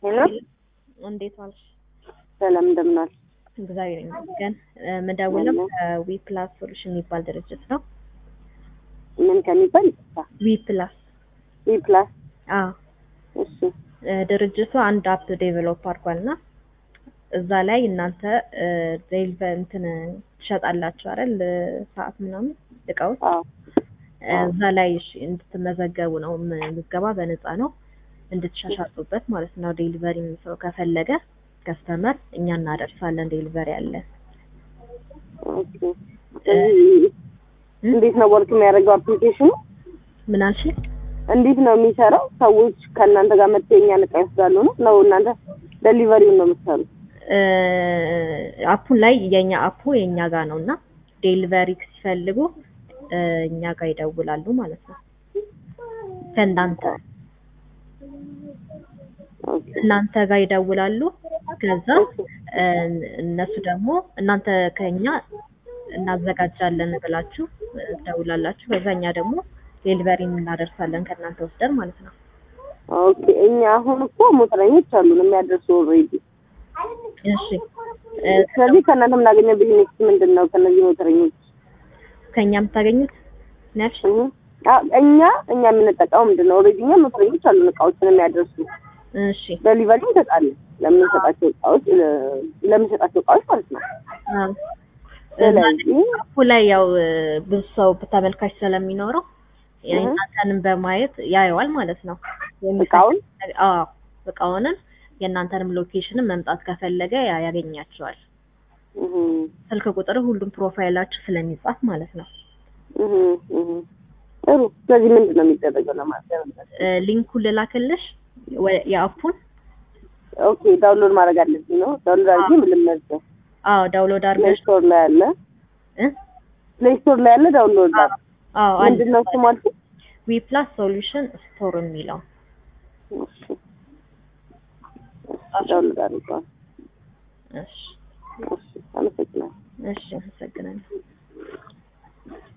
ሄሎ እንዴት ዋልሽ? ሰላም እንደምን ዋልሽ? እግዚአብሔር ይመስገን። የምደውለው ከዊ ፕላስ ሶሉሽን የሚባል ድርጅት ነው። ምን ከሚባል ይቅርታ። ዊ ፕላስ ዊ ፕላስ አዎ፣ እሺ ድርጅቱ አንድ አፕ ዴቨሎፕ አድርጓልና እዛ ላይ እናንተ ዴልቨ እንትን ትሸጣላችሁ አይደል? ሰዓት ምናምን እቃዎች አዎ እዛ ላይ እሺ እንድትመዘገቡ ነው። ምዝገባ በነፃ ነው እንድትሻሻጡበት ማለት ነው። ዴሊቨሪ ሰው ከፈለገ ከስተመር እኛ እናደርሳለን። ዴሊቨሪ አለን። ኦኬ። ስለዚህ እንዴት ነው ወርክ የሚያደርገው አፕሊኬሽኑ? ምን አልሽ? እንዴት ነው የሚሰራው? ሰዎች ከእናንተ ጋር መጥተው የእኛን እቃ ይወስዳሉ ነው ነው እናንተ ዴሊቨሪውን ነው የምትሰሩት? አፑን ላይ የኛ አፑ የኛ ጋር ነው እና ዴሊቨሪ ሲፈልጉ እኛ ጋር ይደውላሉ ማለት ነው። ከእናንተ ኦኬ እናንተ ጋር ይደውላሉ። ከዛ እነሱ ደግሞ እናንተ ከኛ እናዘጋጃለን ብላችሁ ትደውላላችሁ። ከዛ እኛ ደግሞ ዴሊቨሪ እናደርሳለን ከእናንተ ወስደን ማለት ነው። ኦኬ። እኛ አሁን እኮ ሞተረኞች አሉን የሚያደርሱ ኦልሬዲ። እሺ ስለዚህ ከእናንተ የምናገኘው ቢዝነስ ምንድን ነው? ከእነዚህ ሞተረኞች ከኛ የምታገኙት ነፍሽ እህ አ እኛ እኛ የምንጠቀመው ምንድን ነው? ኦልሬዲ እኛ ሞተረኞች አሉን እቃዎችን የሚያደርሱ እሺ ዴሊቨሪ እንሰጣለን ለምንሰጣቸው እቃዎች ለምንሰጣቸው እቃዎች ማለት ነው። አዎ። ስለዚህ አፑ ላይ ያው ብዙ ሰው ተመልካች ስለሚኖረው የእናንተንም በማየት ያየዋል ማለት ነው። እቃውን አዎ እቃውንም የእናንተንም ሎኬሽንም መምጣት ከፈለገ ያ ያገኛቸዋል። እህ ስልክ ቁጥር ሁሉም ፕሮፋይላችሁ ስለሚጻፍ ማለት ነው። እህ እህ ጥሩ። ስለዚህ ምንድን ነው የሚደረገው ለማለት ነው? ሊንኩን ልላክልሽ ወ- የአፑን ኦኬ ዳውንሎድ ማድረግ አለብኝ ነው። ዳውንሎድ አድርጌ ምን ልመዝገብ? አዎ ዳውንሎድ ፕሌይ አድርገሽ ስቶር ላይ አለ። እ ፕሌይ ስቶር ላይ አለ። ዳውንሎድ አለ። አዎ አንድ ምንድን ነው እሱ ማለት? ዊ ፕላስ ሶሉሽን ስቶር የሚለው እሺ ዳውንሎድ አድርገዋል። እሺ እሺ አመሰግናለሁ። እሺ አመሰግናለሁ።